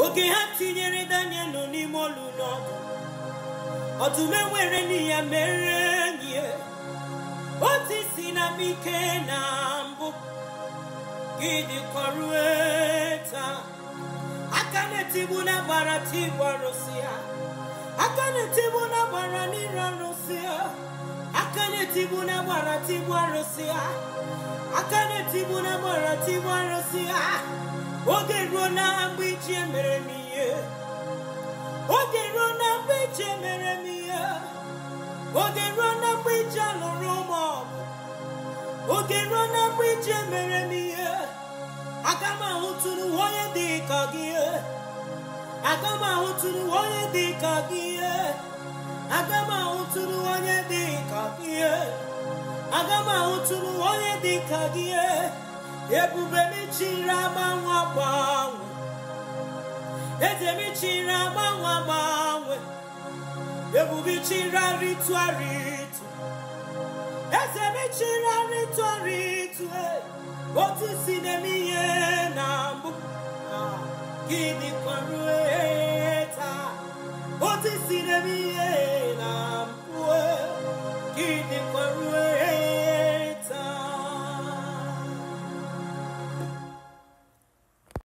oge ha tinyere daniel n'ime olu n'ọdụ ọdụm enwere n'iya mere enyi ya. otu isi na ike na mbụ gị dịkọrue taa aka na-etigbu na gbara tigbu arụsị ya aka na-etigbu na gbara n'ire arụsị ya aka na-etigbu na gbara tigbu arụsị ya aka na-etigbu na gbara tigbu arụsị ya oge ruo na mgbe ichi emere m ihe oge ruo na mgbe ichi emere m ihe oge ruo na mgbe ichi alụrụ ụmụ ọgụ oge ruo na mgbe ichi emere m ihe aga m ahụtụrụ onye dị ka gị aga m ahụtụrụ onye dị ka gị aga m ahụtụrụ onye dị ka gị aga m ahụtụrụ onye dị ka gị ebube m chiri agbanwe agbanwe eze m chiri agbanwe agbanwe ebube chiri arịtụ arịtụ eze m chiri arịtụ arịtụ otu si na-eme ihe na mbụ gịnị kọrue taa otu si na-eme ihe